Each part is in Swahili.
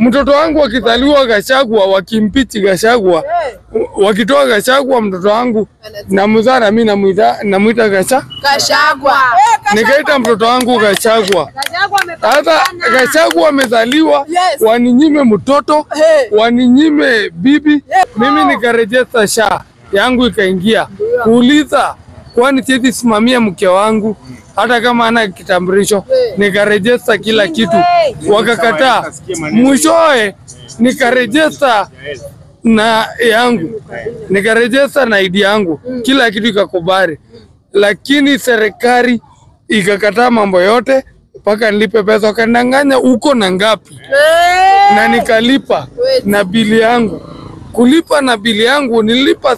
Mtoto wangu akizaliwa Gachagua, wakimpichi Gachagua, wakitoa Gachagua, mtoto wangu namzaa na mimi namuita namuita Gacha, Gachagua. nikaita mtoto wangu Gachagua. Sasa Gachagua amezaliwa, Yes. waninyime mtoto, Hey. waninyime bibi, mimi nikarejesta sha yangu ikaingia kuuliza, kwani siwezi simamia mke wangu hata kama ana kitambulisho, nikarejesta kila kitu, wakakataa. Mwishowe nikarejesta na yangu nikarejesta na ID yangu, kila kitu ikakubali, lakini serikali ikakataa mambo yote mpaka nilipe pesa, wakandanganya uko na ngapi, na nikalipa na bili yangu. Kulipa na bili yangu nilipa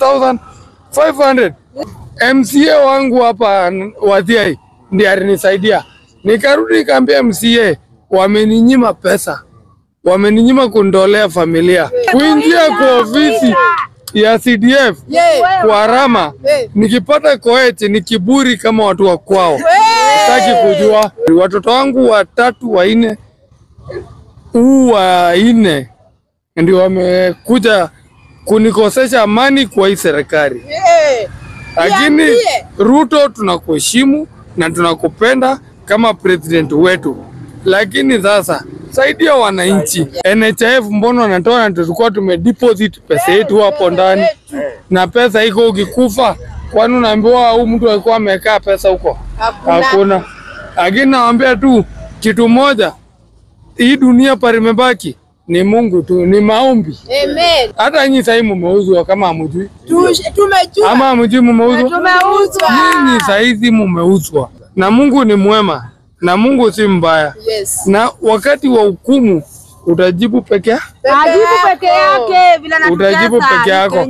7500 MCA wangu hapa Wathiai ndiye alinisaidia, nikarudi nikaambia MCA wameninyima pesa wameninyima kundolea familia kuingia kwa ofisi ya CDF Yeah. kwa Rama, Hey. nikipata koeti ni kiburi kama watu wa kwao. Sitaki kujua watoto wangu watatu wanne, huu wa nne ndio wamekuja kunikosesha amani kwa hii serikali, Yeah. lakini Niambie. Ruto tunakuheshimu na tunakupenda kama president wetu, lakini sasa saidia wananchi. NHIF mbona wanatoa na tulikuwa tumedeposit pesa yetu hapo ndani, na pesa iko ukikufa, kwani unaambiwa au mtu alikuwa amekaa pesa huko? Hakuna. Hakuna. Lakini nawaambia tu kitu moja, hii dunia parimebaki ni Mungu tu, ni maombi. Amen. Hata nyinyi sahii mumeuzwa kama hamjui, Tu- Tumejua. ama hamjui mumeuzwa Tumeuzwa. Nyinyi saizi mumeuzwa na Mungu ni mwema na Mungu si mbaya, Yes. na wakati wa hukumu utajibu peke Peke Ajibu peke yako. yake vile anatutesa. utajibu peke yako.